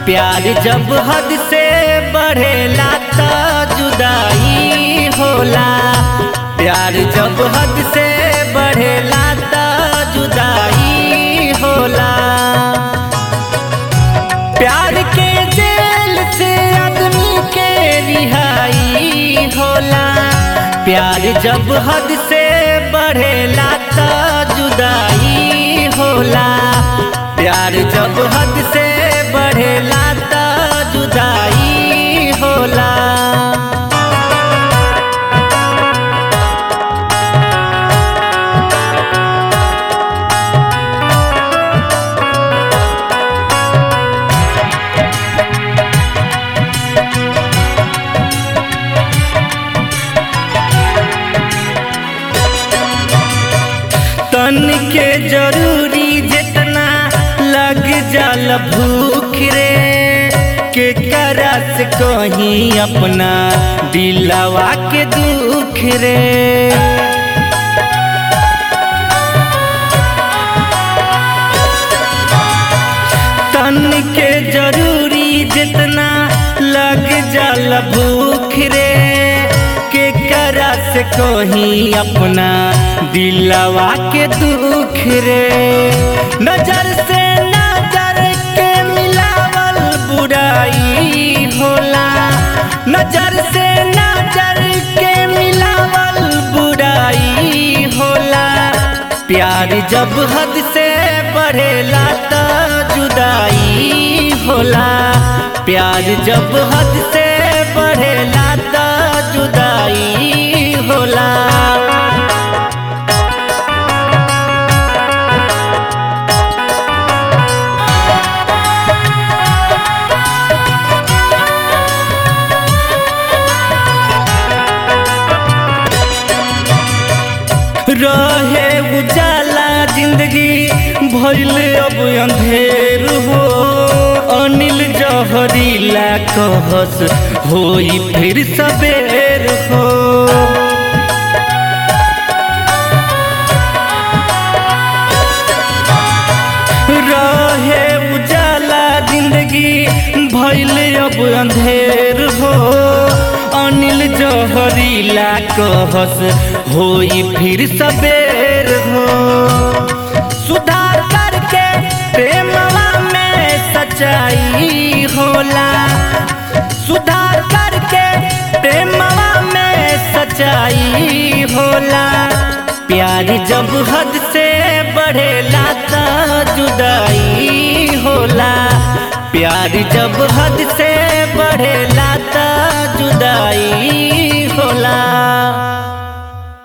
प्यार जब हद से बढ़ेला त जुदाई होला प्यार जब हद से बढ़ेला त जुदाई होला प्यार के जेल से आदमी के रिहाई होला प्यार जब हद से बढ़ेला त जुदाई होला प्यार जब हद से बढ़ेला त जुदाई होला तन के जरूरी जितना लग जल भूख रे के करस कहीं अपना दिलवा के दुख रे तन के जरूरी जितना लग जल भूख रे के करस कहीं अपना दिलवा के दुख रे नजर से नजर के मिलावल बुराई होला नजर से नजर के मिलावल बुराई होला प्यार जब हद से बढ़ेला त जुदाई होला प्यार जब हद से बढ़ेला त जुदाई होला रहे उजाला जिंदगी भइल अब अंधेर हो अनिल जहरीला कहस होई फिर सबेर हो रहे उजाला जिंदगी भइल अब अंधेर हो अनिल जहरीला कहस होई फिर सबेर हो सुधार करके प्रेमवा में सच्चाई होला सुधार करके प्रेमवा में सच्चाई होला प्यार जब हद से बढ़ेला त जुदाई होला प्यार जब हद से बढ़ेला